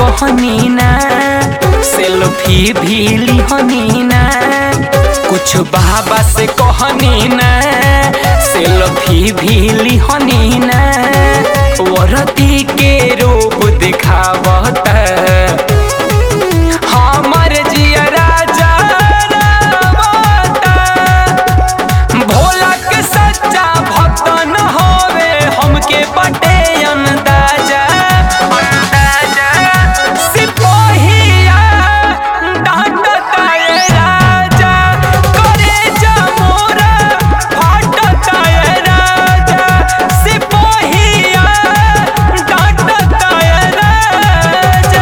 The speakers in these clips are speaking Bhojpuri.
कहनी ना सेल्फी भी लिहनी ना कुछ बाबा से कहनी ना सेल्फी भी लिहनी ना वरती के रूप दिखावता हमर जिया राजा रावता भोला के सच्चा भक्त न होवे हमके बटे अंदाजा अंदाजा सिपोहिया डांटता ये राजा करे जा मोरा फाटता ये राजा सिपोहिया डांटता ये राजा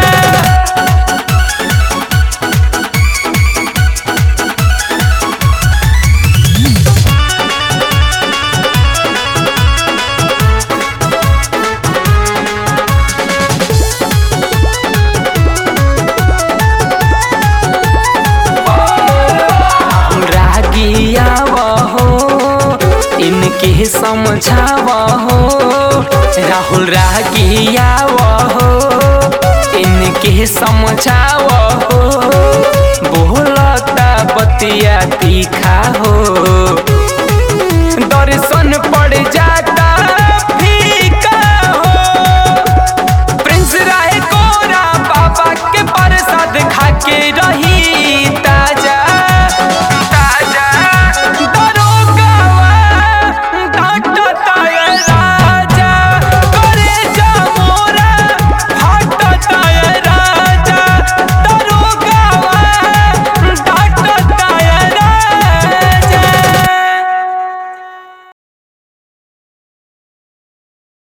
रागिया हो इनके समझाव हो राहुल रागिया हो इनके समझाव हो बोलता बतिया तीखा हो दर्शन पड़ जाता